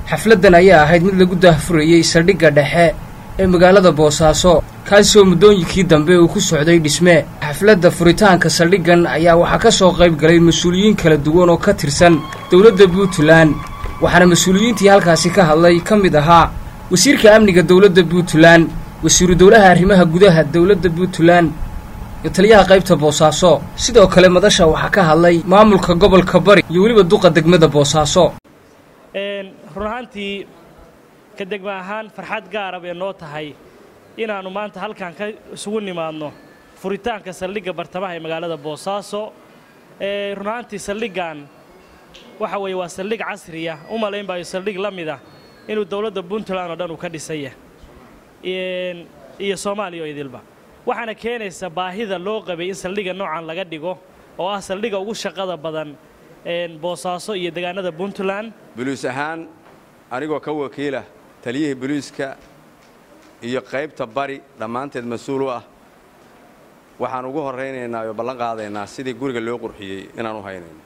xafladdan ayaa ahayd mid lagu daahfurayey saldhigga dhexe ee magaalada boosaaso kaasoo muddooyinkii dambe uu ku socday dhisme xafladda furitaanka saldhiggan ayaa waxaa ka soo qayb galay mas-uuliyiin kala duwan oo ka tirsan dowladda puntland waxaana mas-uuliyiintii halkaasi ka hadlay ka mid ahaa wasiirka amniga dowladda puntland wasiiru dowlaha arrimaha gudaha dowladda puntland iyo taliyaha qaybta boosaaso sidoo kale madasha waxaa ka hadlay maamulka gobolka bari iyo weliba duqa degmada boosaaso run ahaantii ka degma ahaan farxad gaara bay noo tahay inaannu maanta halkan ka isugu nimaadno furitaanka saldhigga bartamaha ee magaalada boosaaso run ahaantii saldhiggan waxa weeye waa saldhig casriya u malayn baayo saldhig la mid ah inuu dowladda puntland oo dhan uu ka dhisaya iyo soomaaliya oo idilba waxaana keenaysa baahida loo qabay in saldhigga noocan laga dhigo oo ah saldhigga ugu shaqada badan boosaaso iyo deegaanada puntland buluus ahaan anigoo ka wakiila taliyihii buluuska iyo qaybta bari dhammaanteed mas-uul u ah waxaan ugu horraynaynaa oo ballan qaadaynaa sidii guriga loo qurxiyey inaan u haynayno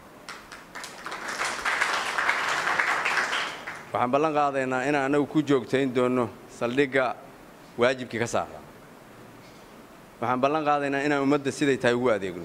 waxaan ballan qaadaynaa inaan annagu ku joogtayn doonno saldhigga waajibkii ka saara waxaan ballan qaadaynaa inaan ummadda siday tahay ugu adeegno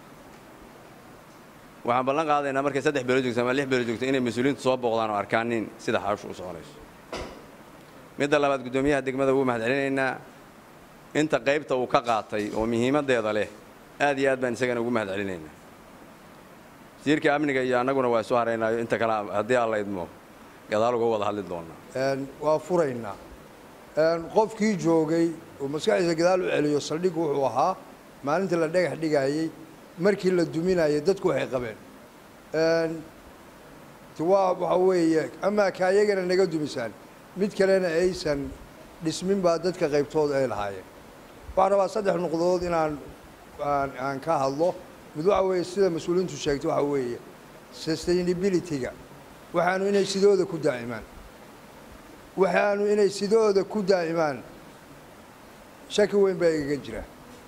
waxaan ballan qaadaynaa markay saddex beelo joogto ama lix beelo joogto inay mas-uuliyiintu soo booqdaan oo arkaanin sida xaashu u soconayso midda labaad guddoomiyaha degmada wuu mahad celinaynaa inta qaybta uu ka qaatay oo muhiimaddeeda leh aad iyo aad baan isagana ugu mahad celinaynaa wasiirka amniga iyo annaguna waa isu haraynaayo inta kale haddii aan la idmo gadaal uga wada hadli doonnaa waa furaynaa qofkii joogay oo maskaxdiisa gadaal u celiyo saldhiggu wuxuu ahaa maalintii la dhagax dhigaayey markii la duminayay dadku waxay qabeen waa waxa weeye amaa ka ayagana naga dumisaan mid kalena aysan dhismin baa dadka qaybtooda ay lahaayeen waxaan rabaa saddex noqdood inaan aan ka hadlo mid waxa weeye sida mas-uuliyiintu sheegtay waxa weeye sustainability-ga waxaanu inay sidooda ku daa'imaan waxaanu inay sidooda ku daa'imaan shaki weyn baa igaga jira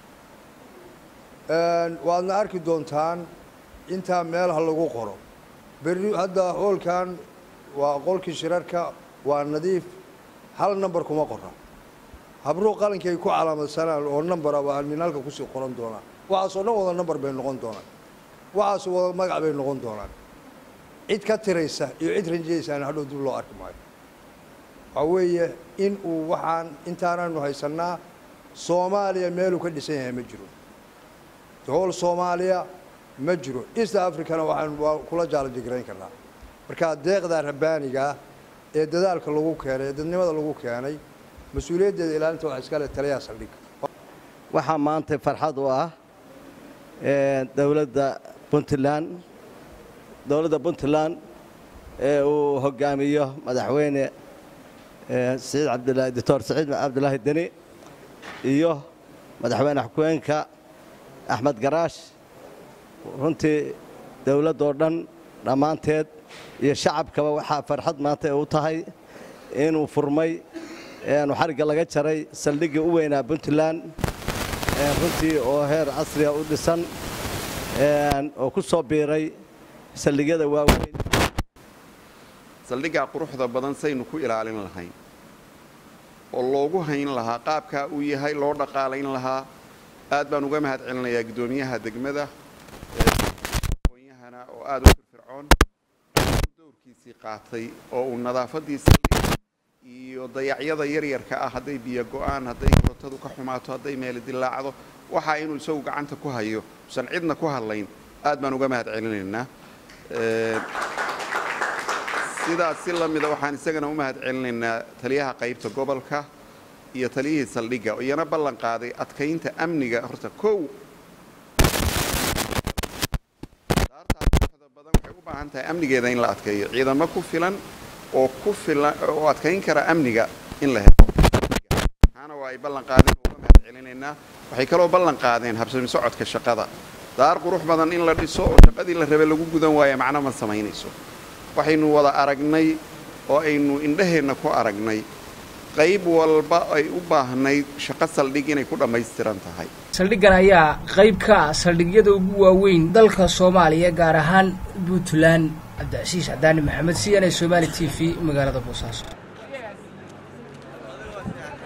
waadna arki doontaan intaa meel ha lagu qoro berri hadda hoolkan waa qolkii shirarka waa nadiif hal namber kuma qora habruhu qalinkay ku calaamadsanaan oo nambara waa min halka kusii qoran doonaa waxaasoo dhan wada namber bay noqon doonaan waxaas wada magac bay noqon doonaan cid ka tiraysa iyo cid ranjaysaana hadhow dib loo arki maayo waxaa weeye in uu waxaan intaananu haysannaa soomaaliya meeluu ka dhisan yahay ma jiro hool soomaaliya ma jiro east africana waxaan waa kula jaalajigarayn karnaa marka deeqda rabbaanigaa ee dadaalka lagu keenay ee dadnimada lagu keenay mas-uuliyaddeeda ilaalinta waxa iskale taliyaha saldhigga waxaa maanta farxad u ah dowladda puntland dowladda puntland ee uu hogaamiyo madaxweyne siciid cabdilaahi doctor siciid cabdilaahi deni iyo madaxweyne xukeenka axmed garaash runtii dowladdoo dhan dhammaanteed iyo shacabkaba waxaa farxad maanta u tahay inuu furmay nu xarigga laga jaray saldhiggii u weynaa puntland runtii oo heer casriga u dhisan oo ku soo biiray saldhigyada waaweyn saldhiggaa quruxda badan saynu ku ilaalin lahayn oo loogu hayn lahaa qaabkaa uu yahay loo dhaqaalayn lahaa aad baan uga mahad celinayaa guddoomiyaha degmada aqoonyahana oo aad u firfircoon dowrkiisii qaatay oo uu nadaafadiisa iyo dayacyada yaryarka ah hadday biyo go-aan hadday korotadu ka xumaato hadday meeli dilaacdo waxaa inuu isagu gacanta ku hayo usan cidna ku hadlayn aad baan uga mahad celinaynaa sidaas si la mida waxaan isagana u mahad celinaynaa taliyaha qaybta gobolka iyo taliyihii saldhigga oo iyana ballan qaaday adkaynta amniga horta kow daartaasda badan waxay u baahan tahay amnigeeda in la adkeeyo ciidamo ku filan oo ku filan oo adkayn kara amniga in la helo waxaana waa ay ballan qaadeen oo uga mahad celinaynaa waxay kaloo ballan qaadeen habsami socodka shaqada daar qurux badan in la dhiso oo shaqadii la rabe lagu gudan waaya macno ma samaynayso waxaynu wada aragnay oo aynu indhaheenna ku aragnay qayb walba ay u baahnayd shaqo saldhig inay ku dhammaystiran tahay saldhiggan ayaa qayb ka ah saldhigyada ugu waaweyn dalka soomaaliya gaar ahaan puntland cabdicasiis cadaani maxamed c n a somaali t v magaalada boosaaso